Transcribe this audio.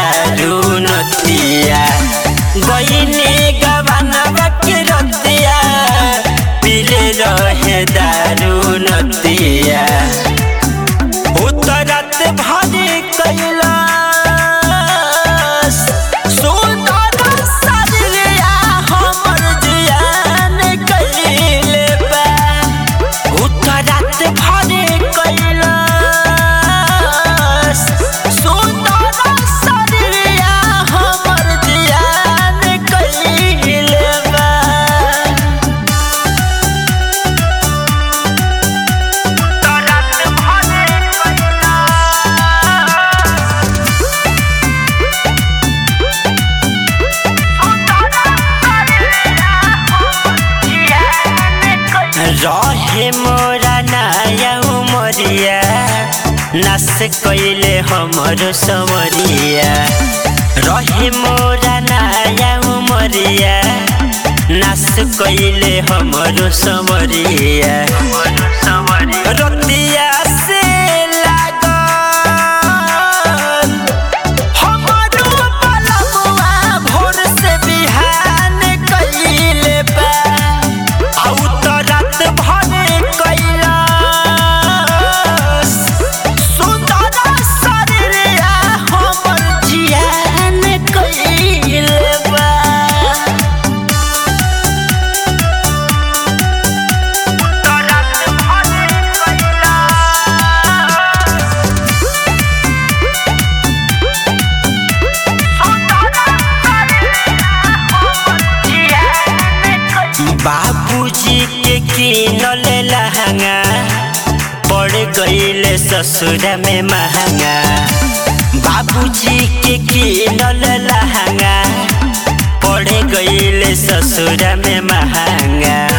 दारू नतिया गईनी गबनवा के रतिया पीले रहे दारू नतिया उतरत भरी कैलाश सुंदर सजलिया हमर जियान कैले बा उतरत भरी कैलाश सुंदर सजलिया हमर जियान कैले बा रहे मोरा नया उमरिया नस कैले हमर समरिया रहे मोरा नया उमरिया नस कैले हमर समरिया रतिया से लागल हमरो पलमुआ भोर से बिहान कैले बा आउ त रात भरे कैलाश सुंदर शरीरिया हमर जियान कैले बा बाबूजी के किनल लहंगा पड़ गईले ससुर में महंगा बाबूजी के किनल लहंगा पड़ गईले ससुर में महंगा